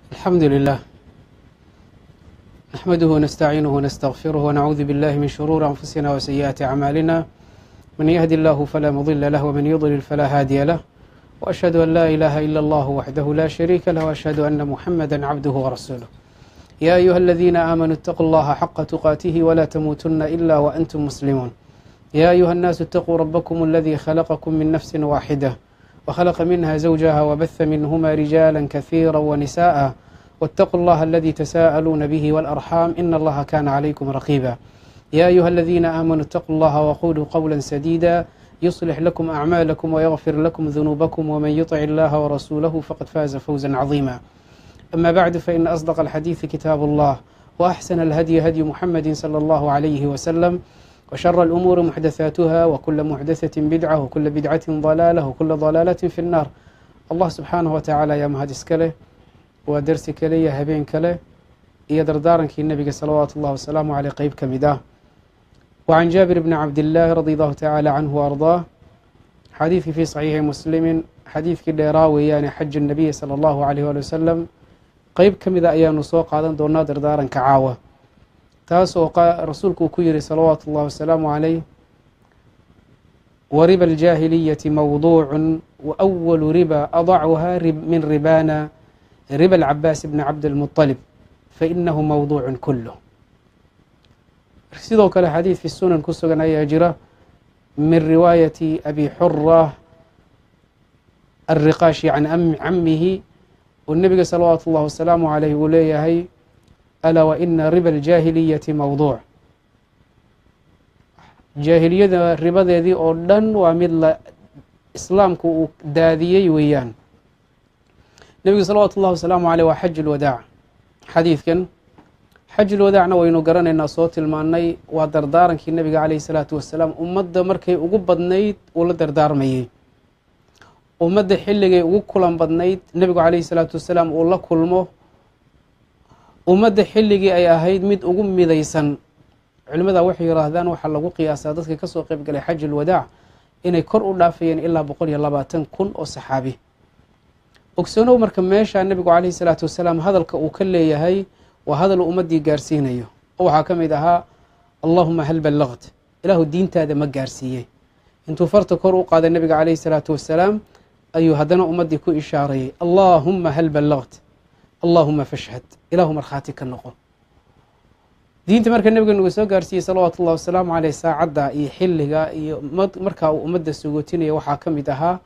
الحمد لله نحمده ونستعينه ونستغفره ونعوذ بالله من شرور أنفسنا وسيئات أعمالنا من يهد الله فلا مضل له ومن يضلل فلا هادي له وأشهد أن لا إله إلا الله وحده لا شريك له وأشهد أن محمدا عبده ورسوله يا أيها الذين آمنوا اتقوا الله حق تقاته ولا تموتن إلا وأنتم مسلمون يا أيها الناس اتقوا ربكم الذي خلقكم من نفس واحدة وخلق منها زوجها وبث منهما رجالا كثيرا ونساء واتقوا الله الذي تساءلون به والأرحام إن الله كان عليكم رقيبا يا أيها الذين آمنوا اتقوا الله وقولوا قولا سديدا يصلح لكم أعمالكم ويغفر لكم ذنوبكم ومن يطع الله ورسوله فقد فاز فوزا عظيما أما بعد فإن أصدق الحديث كتاب الله وأحسن الهدي هدي محمد صلى الله عليه وسلم وشر الأمور محدثاتها وكل محدثة بدعة وكل بدعة ضلالة وكل ضلالة في النار الله سبحانه وتعالى yaa mahad iska leh waa dersi kale iyo habeen kale iyo dardaarankii nebiga salawaatu اllah wasalaamu caleyh qeyb ka mid ah وعan jaabir bni cabdillaahi radi allahu tacaala canhu وarضaah xadiidkii fii صaxiixi muslimi xadiidkii dheeraa weeyaane xaju الnabiyi salى اllahu عaleyh ali wasalam qeyb ka mida ayaanu soo qaadan doonaa dardaaranka caawa taas oo rasuulku uu ku yihi salawaatu اllahi wasalaamu عaleyh wriba الجاahiliyةi mawduuc وأwl riba adcuha min ribana riba الcabaas bni cabdالmuطلب fainahu mawduuc kulh sidoo kale xadiid fi sunan ku sugan ayaa jira min riwaayati abi xura الriqaashi can camihi oo nebiga salawaatu اllahi wasalaamu عaleyh uu leeyahay alaa waina riba الجاahiliyati mawduuc jaahiliyada ribadeedii oo dhan waa mid la islaamku uu daadiyey weeyaan nebigu salawaatu ullahi wasalaamu aleyh waa xaj ulwadaac xadiidkan xajulwadaacna waynu garanaynaa soo tilmaanay waa dardaarankii nebiga caleyhi salaatu wasalaam ummadda markay ugu badnayd uu la dardaarmayey ummadda xilligay ugu kulan badnayd nebigu caleyhi salaatu wasalaam uu la kulmo ummadda xilligii ay ahayd mid ugu midaysan culimada waxay yihaahdaan waxaa lagu qiyaasaa dadka kasoo qeyb galay xaj ulwadaac inay kor u dhaafayeen ilaa boqol iyo labaatan kun oo saxaabi ogsoonow marka meesha nebigu caleyhi salaatu wasalaam hadalka uu ka leeyahay waa hadal uu ummaddii gaarsiinayo oo waxaa ka mid ahaa allahuma hal ballaqt ilaahu diintaada ma gaarsiiyey intuu farta kor u qaaday nebiga caleyhi salaatu wasalaam ayuu haddana ummaddii ku ishaarayay allaahuma hal ballaqt allaahuma fashhad ilaahu markhaati ka noqo diinta marka nebiga nuga soo gaarsiiyey salawaatu ullahi wasalaamu caleyh saacadda iyo xilliga iyo markaa uu ummadda sugootinaya waxaa ka mid ahaa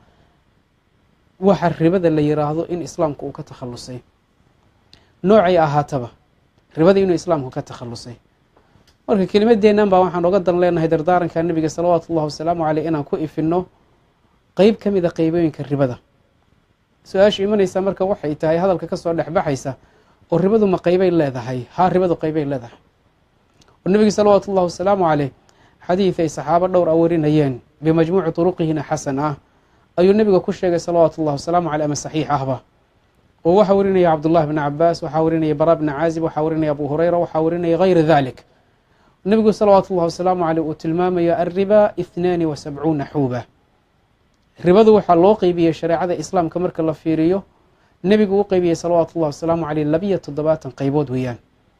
waxa ribada la yiraahdo in islaamku uu ka takhalusay noocay ahaataba ribada inuu islaamku ka takhalusay marka kelimadeennan baa waxaan oga dan leenahay dardaaranka nebiga salawaatu ullahi wasalaamu caleyh inaan ku ifinno qeyb ka mida qeybooyinka ribada su-aasha imanaysa marka waxay tahay hadalka kasoo dhexbaxaysa oo ribadu ma qeybay leedahay haa ribadu qeybay leedahay oo nebiga salawaatu ullahi wasalaamu caleyh xadiid ay saxaabo dhowr a warinayeen bimajmuuci turuqihina xasan ah ayuu nebiga ku sheegay salawaatu ullahi wasalaamu caleyh ama saxiix ahba oo waxaa warinaya cabdullahi bni cabaas waxaa warinaya bara bni caazib waxaa warinaya abu hureyra waxaa warinaya hayra dalik nebigu salawaatu ullahi wasalaamu caleyh uu tilmaamayo alriba ihnaani wa sabcuuna xuuba ribadu waxaa loo qeybiyey shareecada islaamka marka la fiiriyo nebigu u qeybiyey salawaatu ullahi wasalaamu caleyh labiyo toddobaatan qeybood weeyaan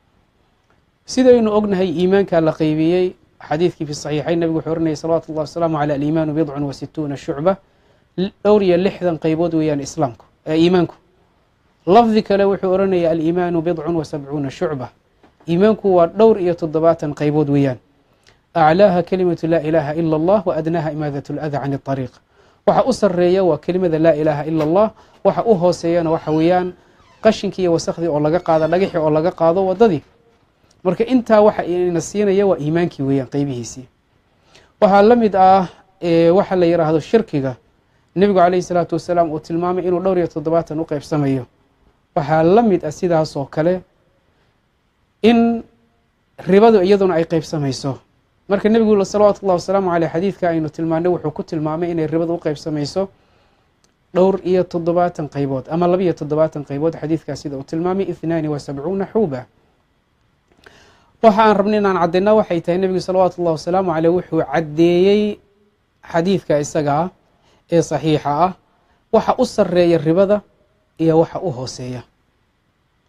sidaynu ognahay iimaankaa la qeybiyey xadiidkii fi saxiixayn nebigu wuxuu oranayay salawatu ullahi wasalaamu caleyh aliimaanu bidcun wa situuna shucba dhowr iyo lixdan qeybood weeyaan islaamku iimaanku lafdi kale wuxuu oranaya aliimaanu bidcun wa sabcuuna shucba iimaanku waa dhowr iyo toddobaatan qeybood weeyaan aclaaha kelimatu laa ilaaha ila allah wa adnaaha imaadat lada can ariiq waxa u sareeya waa kelimada laa ilaaha ila allah waxa u hooseeyana waxa weeyaan qashinkii iyo wasakhdii oo laga qaado dhagaxii oo laga qaado wadadii marka intaa waxa ina siinaya waa iimaankii weeyaan qeybihiisii waxaa la mid ah waxa la yiraahdo shirkiga nebigu caleyhi salaatu wasalaam uu tilmaamay inuu dhowr iyo toddobaatan u qeybsamayo waxaa la mid ah sidaasoo kale in ribadu iyaduna ay qeybsamayso marka nebigu salawaatu ullahi wasalaamu caleyh xadiidka aynu tilmaanay wuxuu ku tilmaamay inay ribadu u qeybsamayso dhowr iyo toddobaatan qeybood ama labiiyo toddobaatan qeybood xadiidkaas sida uu tilmaamay ihnaani wa sabcuuna xuuba waxa aan rabnay inaan caddayna waxay tahay nebigu salawaatu ullahi wasalaamu caleyh wuxuu caddeeyey xadiidka isaga ah ee saxiixa ah waxa u sareeya ribada iyo waxa u hooseeya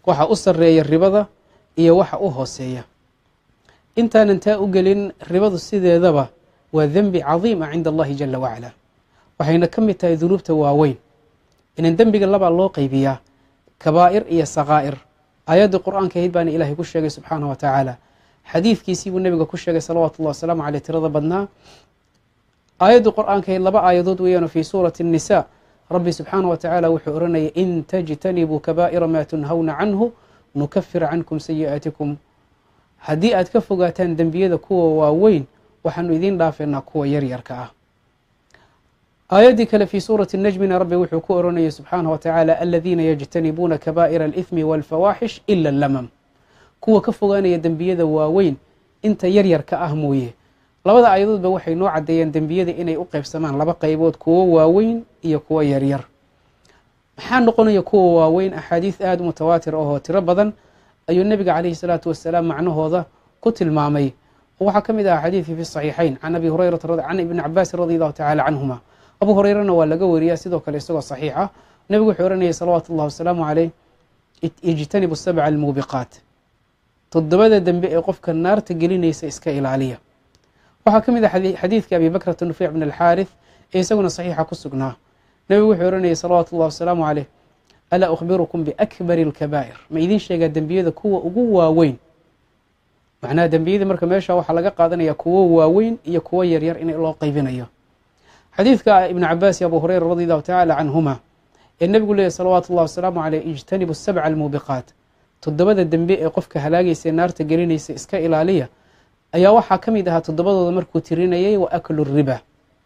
waxa u sarreeya ribada iyo waxa u hooseeya intaanan taa u gelin ribadu sideedaba waa dembi cadiima cinda allahi jala wacala waxayna ka mid tahay dunuubta waaweyn inan dembiga labaa loo qaybiyaa kabaa'ir iyo sakaa'ir aayaddii qur'aanka ahayd baana ilaahay ku sheegay subxaanah wa tacaala xadiidkiisii buu nebiga ku sheegay salawaatu ullahi wasalaamu caleyh tirada badnaa aayaddii qur'aanka ahayd laba aayadood weeyaano fii suurati الnisa rabbi subxaanah wa tacaala wuxuu oranayay in tajtanibuu kabaa'ira maa tunhawna canhu nukafir cankum sayi'aatikum haddii aad ka fogaataan dembiyada kuwa waaweyn waxaanu idiin dhaafeynaa kuwa yaryarka ah aayaddii kale fii suurati najmina rabbi wuxuu ku oranayay subxaanah wa tacaala aladiina yajtanibuuna kabaa'ira alithmi walfawaaxish ila lamam kuwa ka fogaanaya dembiyada waaweyn inta yaryarka ah mooye labada aayadoodba waxay noo caddeeyeen dembiyada inay u qeybsamaan laba qaybood kuwo waaweyn iyo kuwo yaryar maxaa noqonaya kuwa waaweyn axaadiis aada u mutawaatir ahoo tiro badan ayuu nebiga calayhi salaatu wasalaam macnahooda ku tilmaamay waxaa ka mid aha xadiidkii fi saxiixayn can abi hurayrata can ibni cabaasin radi allahu tacala canhuma abu hurayrana waa laga weriyaa sidoo kale isagoo saxiix ah nebigu wuxuu oranayay salawaatu ullahi wasalaamu caleyh ijtanibu sabca almuubiqaat toddobada dembe ee qofka naarta gelinaysa iska ilaaliya waxaa ka mid ah xadiidka abi bakrata nufiic bn alxaarith ee isaguna saxiixa ku sugnaa nebigu wuxuu oranayay salawaatu ullahi wasalaamu caleyh alaa ukhbirukum biakbari alkabaa'ir ma idiin sheegaa dembiyada kuwa ugu waaweyn macnaha dembiyada marka meesha waxaa laga qaadanaya kuwo waaweyn iyo kuwo yaryar in loo qeybinayo xadiidka ibn cabaas iyo abu hureyra radi allahu tacala canhuma ee nebigu leeyahy salawaatu ullahi wasalaamu caleyh ijtanibu sabca almuubiqaat toddobada dembe ee qofka halaagaysa naarta gelinaysa iska ilaaliya ayaa waxaa ka mid ahaa toddobadooda markuu tirinayay wa aklu riba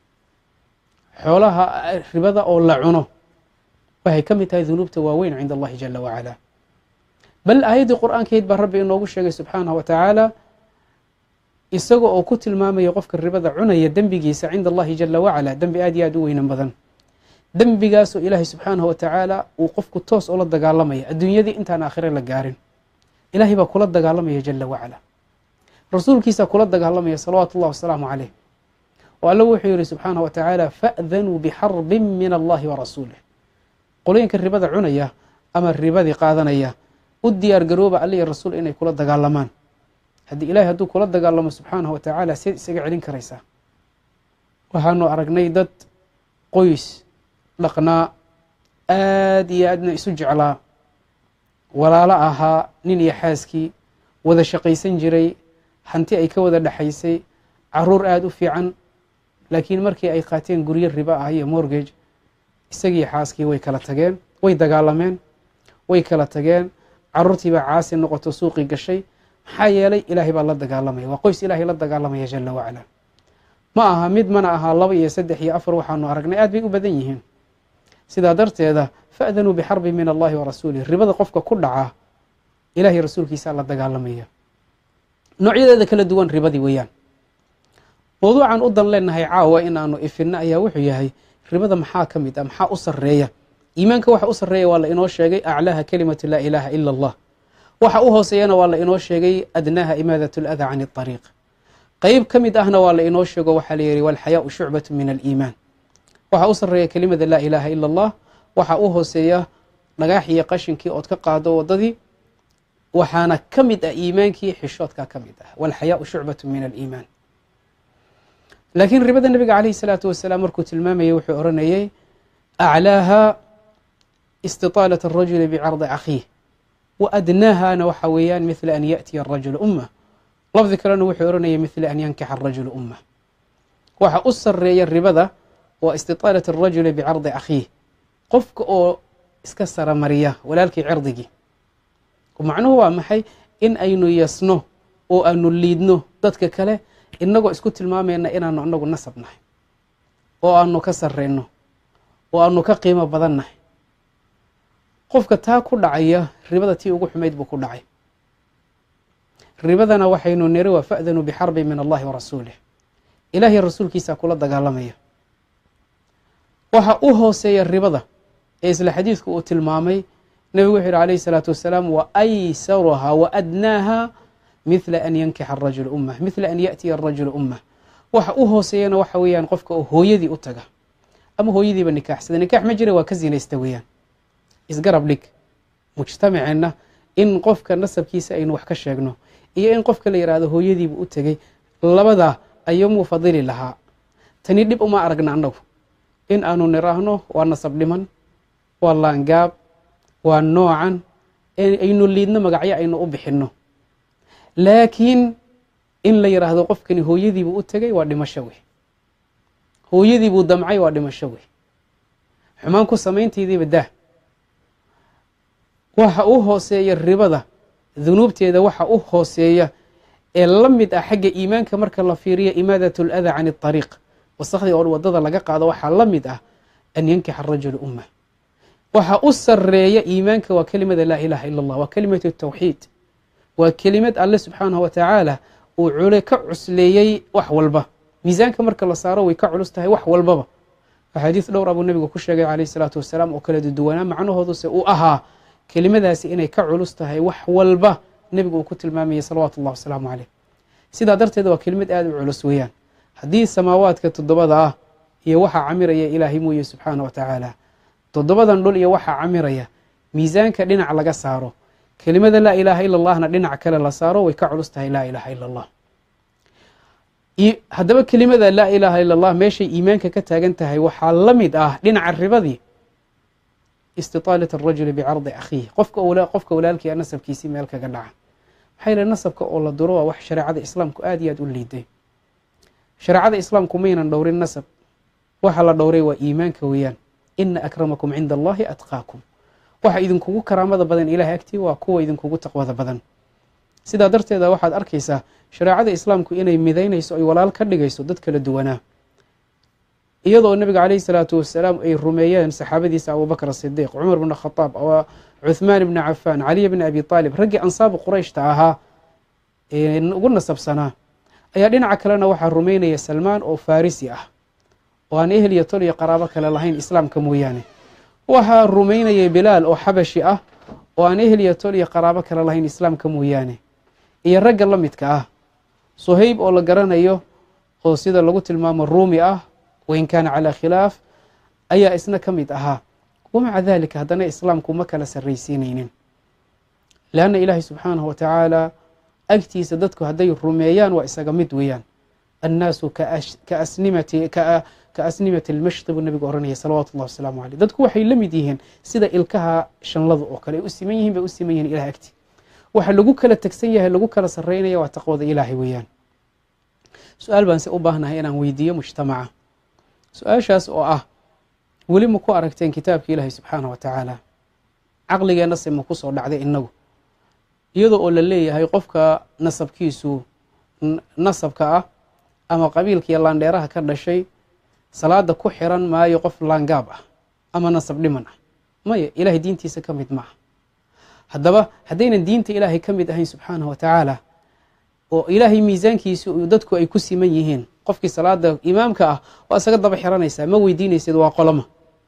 xoolaha ribada oo la cuno waxay ka mid tahay dunuubta waaweyn cinda allahi jala wacala bal aayaddii qur-aankeed baa rabbi inoogu sheegay subxaanah wa tacaala isaga oo ku tilmaamaya qofka ribada cunaya dembigiisa cinda allahi jala wacala dembi aad iyo aad u weynan badan dembigaasoo ilaahay subxaanahu wa tacaala uu qofku toos ula dagaalamaya adduunyadii intaan aakhire la gaarin ilaahay baa kula dagaalamaya jala wacala rasuulkiisaa kula dagaalamaya salawaatu ullahi wasalaamu caleyh oo alla wuxuu yihi subxaanah wa tacaala fa'danuu bixarbin min allahi wa rasuulih qolooyinka ribada cunaya ama ribadii qaadanaya u diyaar garooba alliya rasuul inay kula dagaalamaan haddii ilahay hadduu kula dagaalamo subxaanahu wa tacaala seed isaga celin karaysaa waxaanu aragnay dad qoys dhaqnaa aad iyo aadna isu jeclaa walaalo ahaa nin iyo xaaskii wada shaqaysan jiray hanti ay ka wada dhexaysay caruur aada u fiican laakiin markii ay qaateen guryo ribo ah iyo morgage isagii xaaskii way kala tageen way dagaalameen way kala tageen caruurtiibaa caasi noqoto suuqii gashay maxaa yeelay ilaahay baa la dagaalamaya waa qoys ilaahay la dagaalamaya jala wacala ma aha mid mana ahaa laba iyo saddex iyo afar waxaanu aragnay aad bay u badan yihiin sidaa darteeda fa'danuu bixarbi min allahi wa rasuulih ribada qofka ku dhacaa ilahay rasuulkiisaa la dagaalamaya noocyadeeda kala duwan ribadii weeyaan mawduucan u dan leenahay caawa in aanu ifinno ayaa wuxuu yahay ribada maxaa ka mid ah maxaa u sarreeya iimaanka waxa u sarreeya waa la inoo sheegay aclaaha kalimatu laa ilaaha ila allah waxa u hooseeyana waa la inoo sheegay adnaaha imaadat اlada can اطariiq qeyb ka mid ahna waa la inoo sheego waxaa la yihi walxayaau shucbatu min aliimaan waxa u sarreeya kelimada laa ilaaha ila allah waxa u hooseeya dhagaax iyo qashinkii ood ka qaado wadadii waxaana ka mid ah iimaankii xishoodka ka mid ah walxayaau shucbatu min aliimaan laakiin ribada nebiga calayhi salaatu wasalaam markuu tilmaamayay wuxuu oranayay aclaaha istitaalat arajuli bicardi akhiih wa adnaahana waxa weeyaan mithla an yaأtiya arajulu ummah lafdi kalena wuxuu oranayay mithla an yankixa arajulu ummah waxa u sareeya ribada waa istitaalat arajuli bicardi akhiih qofka oo iska saramariya walaalkii cirdigii macnuhu waa maxay in aynu yasno oo aanu liidno dadka kale inagoo isku tilmaamayna inaanu anagu nasab nahay oo aanu ka sareyno oo aanu ka qiimo badan nahay qofka taa ku dhacaya ribada tii ugu xumayd buu ku dhacay ribadana waxaynu niri waa fa'danuu bixarbi min allahi wa rasuulih ilaahiy rasuulkiisaa kula dagaalamaya waxa u hooseeya ribada ee isla xadiidku uu tilmaamay nebigu wuxu yihi alayh الsalaatu wasalaam waaysaruhaa waadnaaha mithla an yankixa arajulu ummah mithla an yaأtiya arajulu ummah waxa u hooseeyana waxa weeyaan qofka oo hooyadii u taga ama hooyadiiba nikaaxsada nikaax ma jira waa ka zinaysta weeyaan isgarab dhig mujtamaceenna in qofka nasabkiisa aynu wax ka sheegno iyo in qofka la yidhaahdo hooyadiibu u tegey labadaa ayomuu fadili lahaa tani dhib uma aragna annagu in aanu niraahno waa nasab dhiman waa laangaab waa noocan aynu liidno magacyo aynu u bixinno laakiin in la yidhaahdo qofkani hooyadiibuu u tegey waa dhimasho wey hooyadiibuu damcay waa dhimasho wey xumaan ku samaynteediiba dah waxa u hooseeya ribada dunuubteeda waxa u hooseeya ee la mid ah xagga iimaanka marka la fiiriyo imaadat اlada can اطariiq wasakhdii oo wadada laga qaado waxaa la mid ah an yankixa arajulu ummah waxa u sareeya iimaanka waa kelimada laa ilaha ila اllah waa kelimatu tawxiid waa kelimad alle subxaanaه wa tacaala uu cule ka cusleeyey wax walba miisaanka marka la saaro way ka culus tahay wax walbaba axaadiis dhowra buu nebigu ku sheegay calayh isalaatu wasalaam oo kala duduwanaa macnahooduse uu ahaa kelimadaasi inay ka culus tahay wax walba nebigu uu ku tilmaamayay salawaatu اllah wasalaamu caleyh sidaa darteed waa kelimad aada u culus weeyaan haddii samaawaadka toddobada ah iyo waxaa camiraya ilaahay mooye subxaana wa tacaala toddobadan dhul iyo waxaa camiraya miisaanka dhinac laga saaro kelimada laa ilaaha ila allahna dhinac kale la saaro way ka culus tahay laa ilaaha ila allah haddaba kelimada laa ilaaha ila allah meeshay iimaanka ka taagan tahay waxaa la mid ah dhinaca ribadii istitaalat arajuli bicardi akhiih qofka qofka walaalkii nasabkiisii meel kaga dhaca maxaa yile nasabka oo la duro waa wax shareecada islaamku aad iyo aad u liiday shareecada islaamku maynan dhowrin nasab waxa la dhowray waa iimaanka weeyaan ina akramakum cinda allahi atqaakum waxa idinkugu karaamada badan ilahay agtii waa kuwa idinkugu taqwada badan sidaa darteeda waxaad arkaysaa shareecada islaamku inay midaynayso ay walaal ka dhigayso dad kala duwanaa iyadoo nebiga caleyhi salaatu wasalaam ay rumeeyeen saxaabadiisa abubakr asidiiq cumar bn khadaab cuthmaan bni cafaan caliy bni abi aalib raggii ansaabu qurayshta ahaa ugu nasabsanaa ayaa dhinaca kalena waxaa rumeynaya salmaan oo farisi ah oo aan ehel iyo tol iyo qaraabo kale lahayn islaamka mooyaane waxaa rumeynaya bilaal oo xabashi ah oo aan ehel iyo tol iyo qaraabo kale lahayn islaamka mooyaane iyo ragga la midka ah suhayb oo la garanayo oo sida lagu tilmaamo ruumi ah wain kaana calaa khilaaf ayaa isna ka mid ahaa wamaca dalika haddana islaamku ma kala sarraysiinaynin leanna ilaahay subxaanahu wa tacaala agtiisa dadku hadday rumeeyaan waa isaga mid weeyaan annaasu ka asnimati almashti buu nabigu ohanaya salawaatu ullahi wasalaamu caleyh dadku waxay la mid yihiin sida ilkaha shanlada oo kale ay u siman yihiin bay u siman yihiin ilahay agti waxa lagu kala tegsan yahay lagu kala sarreynaya waa taqwada ilaahay weeyaan su-aal baan se u baahnahay inaan weydiiyo mujtamaca su-aashaas oo ah weli ma ku aragteen kitaabka ilaahay subxaanah wa tacaala caqligeenna se ma ku soo dhacday innagu iyadoo oo la leeyahay qofka nasabkiisu nasabka ah ama qabiilkiiyo laandheeraha ka dhashay salaada ku xiran maayo qof laangaab ah ama nasab dhiman ah maya ilaahay diintiisa ka mid maaha haddaba haddaynan diinta ilaahay ka mid ahayn subxaanah wa tacaala oo ilaahay miisaankiisu dadku ay ku siman yihiin qofkii salaada imaamka ah waa isaga daba xiranaysaa ma weydiinaysid waa qoloma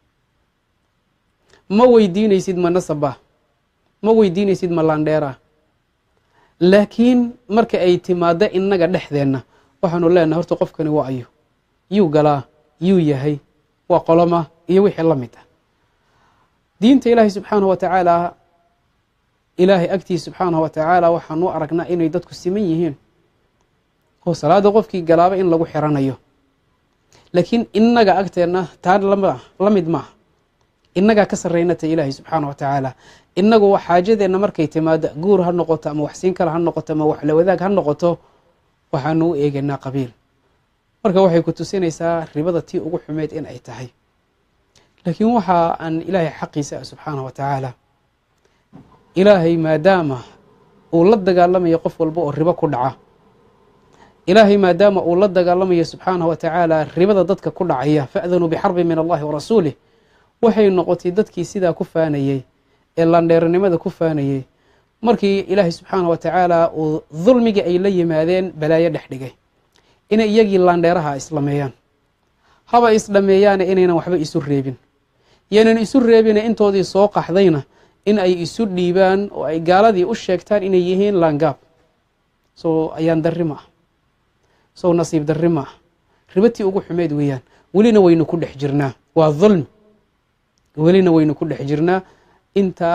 ma weydiinaysid ma nasaba ma weydiinaysid ma laandheera laakiin marka ay timaado innaga dhexdeenna waxaanu leenahay horta qofkani waa ayo yuu galaa yuu yahay waa qoloma iyo wixii la mid ah diinta ilaahay subxaanahu wa tacaala ilaahay agtiisa subxaanahu wa tacaala waxaanu aragnaa inay dadku siman yihiin oo salaada qofkii galaaba in lagu xiranayo laakiin innaga agteenna taa la mid maaha innagaa ka sarreynata ilaahay subxaana wa tacaala innagu xaajadeenna markay timaado guur ha noqoto ama waxsiin kale ha noqoto ama waxla wadaag ha noqoto waxaanu u eegaynaa qabiil marka waxay ku tusinaysaa ribada tii ugu xumeyd in ay tahay laakiin waxa aan ilaahay xaqiisa ah subxaana wa tacaala ilaahay maadaama uu la dagaalamayo qof walba oo ribo ku dhaca ilaahay maadaama uu la dagaalamayo subxaanah wa tacaala ribada dadka ku dhacaya fa'danuu bixarbi min allahi wa rasuulih waxay noqotay dadkii sidaa ku faanayey ee landheernimada ku faanayey markii ilaahay subxaanah wa tacaala uu dulmigii ay la yimaadeen balaayo dhex dhigay inay iyagii laandheeraha islameeyaan haba isdhameeyaane inaynan waxba isu reebin yaynan isu reebine intoodii soo qaxdayna in ay isu dhiibaan oo ay gaaladii u sheegtaan inay yihiin laangaab sow ayaan darri ma ah sow nasiib darri ma ah ribatii ugu xumeyd weeyaan welina waynu ku dhex jirnaa waa dulmi welina waynu ku dhex jirnaa intaa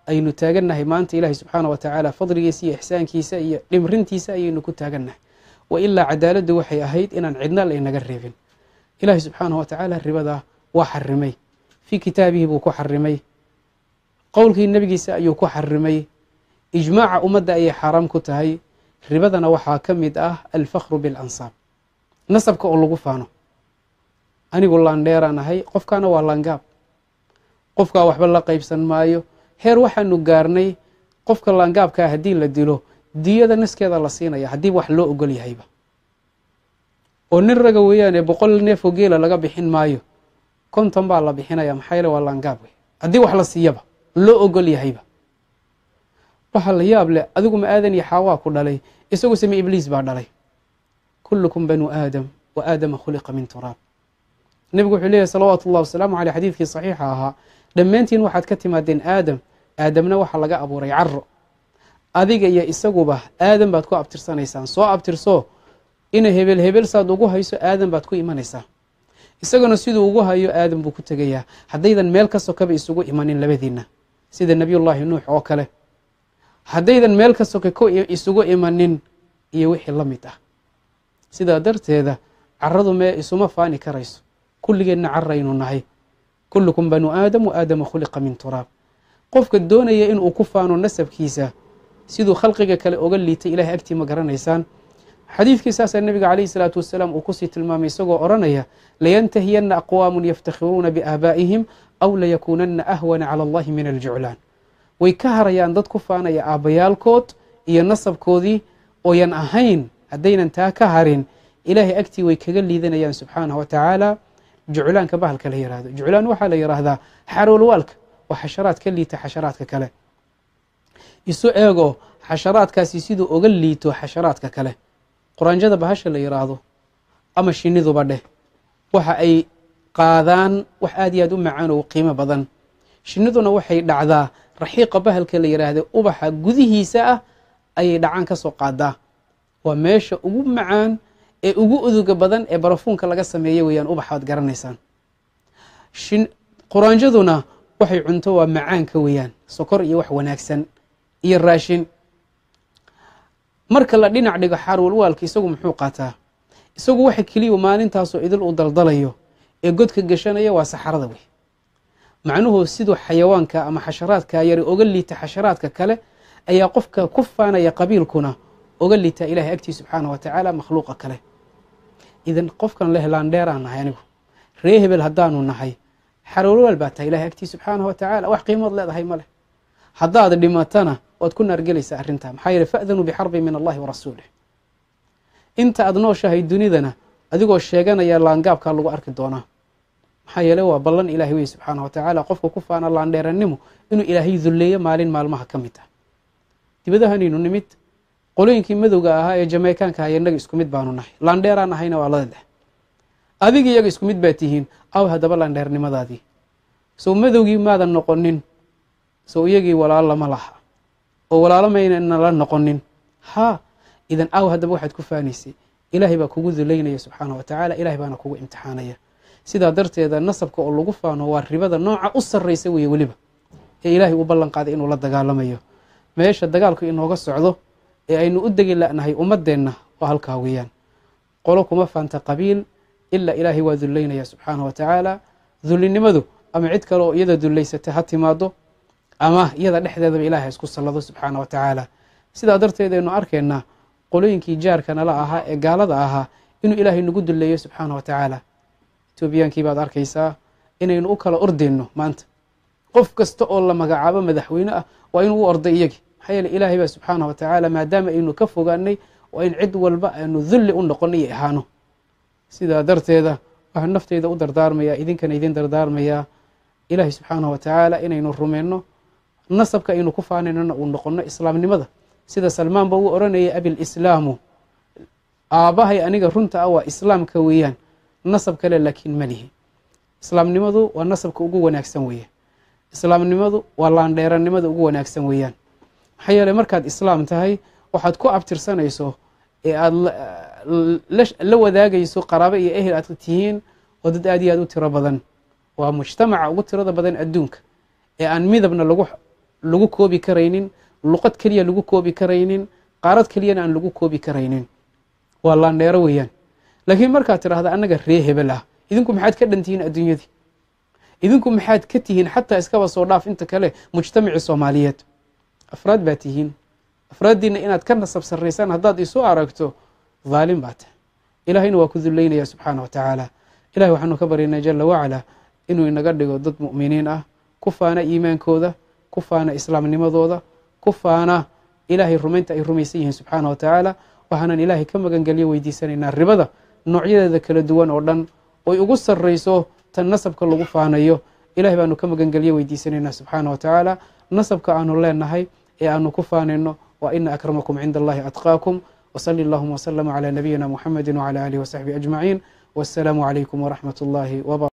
aynu taagannahay maanta ilaahay subxaana wa tacaala fadligiisa iyo ixsaankiisa iyo dhimrintiisa ayaynu ku taagannahay wa ilaa cadaaladdu waxay ahayd inaan cidna laynaga reebin ilaahay subxaana wa tacaala ribadaa waa xarimay fii kitaabihi buu ku xarimay qowlkii nebigiisa ayuu ku xarimay ijmaaca ummadda ayay xaaraam ku tahay ribadana waxaa ka mid ah alfakhru bilansaab nasabka oo lagu faano anigu laandheeraan ahay qofkaana waa laangaab qofkaa waxba la qaybsan maayo heer waxaanu gaarnay qofka laangaabkaa haddii la dilo diyada naskeeda la siinaya haddii wax loo ogol yahayba oo nin raga weeyaane boqol neefoo geela laga bixin maayo konton baa la bixinaya maxaa yeele waa laangaab wey haddii wax la siiyaba loo ogol yahayba waxaa la yaab leh adigu ma aadan iyo xaawaa ku dhalay isagu same ibliis baa dhalay kullukum banuu aadam wa aadama khuliqa min turaab nebigu wuxuu leeyahy salawaatu ullahi wasalaamu caleyh xadiidkii saxiixa ahaa dhammaantiin waxaad ka timaadeen aadam aadamna waxaa laga abuuray caro adiga iyo isaguba aadam baad ku abtirsanaysaan soo abtirso ina hebel hebel saad ugu hayso aadam baad ku imanaysaa isaguna siduu ugu hayo aadam buu ku tegayaa haddaydan meel ka sokaba isugu imanin labadiinna sida nebiyullaahi nuux oo kale haddaydan meel ka soka ku isugu imanin iyo wixii la mid ah sidaa darteeda caradu mee isuma faani karayso kulligeenna caraynu nahay kullukum banuu aadam wa aadama khuliqa min turaab qofka doonaya inuu ku faano nasabkiisa siduu khalqiga kale oga liitay ilahay agtii ma garanaysaan xadiidkii saasaa nebiga calayhi salaatu wasalaam uu kusii tilmaamay isagoo odhanaya layantahiyanna aqwaamun yaftakhiruuna biaabaa'ihim aw layakuunanna ahwana cala allahi min aljuclaan way ka harayaan dad ku faanaya aabbayaalkood iyo nasabkoodii ooyan ahayn haddaynan taa ka harin ilaahay agtii way kaga liidanayaan subxaanahu wa tacaala juclaanka bahalka la yihahdo juclaan waxaa la yidhaahdaa xaroolwaalka waa xasharaad ka liita xasharaadka kale isu eego xasharaadkaasi siduu oga liito xasharaadka kale quraanjada bahasha la yidhaahdo ama shiniduba dheh waxa ay qaadaan wax aad iyo aad u macaan oo qiimo badan shiniduna waxay dhacdaa raxiiqa bahalka la yidhaahda ubaxa gudihiisa ah ayay dhacaan ka soo qaadaa waa meesha ugu macaan ee ugu uduga badan ee barafuunka laga sameeya weeyaan ubaxaad garanaysaan quraanjaduna waxay cunto waa macaanka weeyaan sokor iyo wax wanaagsan iyo raashin marka la dhinac dhigo xaarwalwaalka isagu muxuu qaataa isagu waxa keliya maalintaasoo idil uu daldalayo ee godka gashanaya waa saxarada wey macnuhu siduu xayawaanka ama xasharaadka yari oga liita xasharaadka kale ayaa qofka ku faanaya qabiilkuna oga liitaa ilahay agtii subxaana wa tacaala makhluuqa kale idan qofkan leh laandheeraan nahay anigu ree hebel haddaanu nahay xarowlwaal baa tahay ilahay agtii subxaana wa tacaala wax qiimood leedahay ma leh haddaad dhimatana waad ku naargelaysaa arrintaa maxaa yeele fa'danuu bixarbin min allahi wa rasuulih inta aad nooshahay dunidana adigoo sheeganaya laangaabkaa lagu arki doonaa maxaa yeele waa ballan ilahay wey subxaana wa tacaala qofka ku faana laandheerannimo inuu ilaahay dulleeyo maalin maalmaha ka mid ah dibadahanaynu nimid qolooyinkii madowga ahaa ee jameykaanka aha innaga isku mid baanu nahay laandheeraan ahayna waa ladadeh adiga iyaga isku mid baa tihiin aw haddaba laandheernimadaadii sow madowgii maadan noqonin sow iyagii walaalo lama laha oo walaalo maynana la noqonin haa idan aw haddaba waxaad ku faanaysay ilaahay baa kugu duleynaya subxaana wa tacaala ilahay baana kugu imtixaanaya sidaa darteeda nasabka oo lagu faano waa ribada nooca u sarraysa weeye weliba ee ilaahay u ballan qaaday inuu la dagaalamayo meesha dagaalku inooga socdo ee aynu u degi la'nahay ummadeenna waa halkaa weeyaan qolo kuma faanta qabiil ilaa ilaahay waa duleynaya subxaana wa tacaala dullinimadu ama cid kale oo iyada dullaysata ha timaado ama iyada dhexdeedaba ilahay isku sallado subxaana wa tacaala sidaa darteed aynu arkaynaa qolooyinkii jaarka nala ahaa ee gaalada ahaa inuu ilaahay nagu dulleeyo subxaana wa tacaala etoobiyaankii baad arkaysaa inaynu u kala ordeyno maanta qof kasta oo la magacaabo madaxweyne ah waa inuu u orday iyagii maxaa yeele ilaahay baa subxaana wa tacaala maadaama aynu ka fogaanay waa in cid walba aanu dulli u noqono iyo ahaano sidaa darteeda waxaan nafteyda u dardaarmayaa idinkana idin dardaarmayaa ilaahay subxaana wa tacaala inaynu rumeyno nasabka aynu ku faanaynona uu noqono islaamnimada sida salmaan ba uu oranayay abilislaamu aabbahay aniga runta ah waa islaamka weeyaan nasab kale laakiin malihi islaamnimadu waa nasabka ugu wanaagsan weeyaan islaamnimadu waa laandheerannimada ugu wanaagsan weeyaan maxaa yeeley markaad islaam tahay waxaad ku abtirsanayso ee aada la wadaagayso qaraabo iyo ehel aad tihiin oo dad aad iyo aad u tiro badan waa mujtamaca ugu tirada badan adduunka ee aan midabna lagu lagu koobi karaynin luqad keliya lagu koobi karaynin qaarad keliyana aan lagu koobi karaynin waa laandheero weeyaan laakiin markaad tidhaahda annaga ree hebel ah idinku maxaad ka dhantihiin adduunyadii idinku maxaad ka tihiin xataa iskaba soo dhaaf inta kale mujtamacii soomaaliyeed afraad baa tihiin afraaddiina inaad ka nasab sarraysaan haddaad isu aragto dhaalim baa tahay ilahayna waa ku dullaynaya subxaana wa tacaala ilahay waxaanu ka baryaynaa jala wacala inuu inaga dhigo dad mu'miniin ah ku faana iimaankooda ku faana islaamnimadooda ku faana ilaahay rumaynta ay rumaysan yihiin subxaana wa tacaala waxaanan ilaahay ka magangelyo weydiisanaynaa ribada noocyadeeda kala duwan oo dhan oy ugu sarrayso tan nasabka lagu faanayo ilahay baanu ka magangelyo weydiisanaynaa subxaana wa tacaala nasabka aanu leenahay ee aanu ku faanayno wa ina akramakum cinda allahi atqaakum wsali allahuma wslama cla nabiyina muxamedi wcla alihi wasaxbihi ajmaciin wassalaamu calaykum waraxmat اllahi wb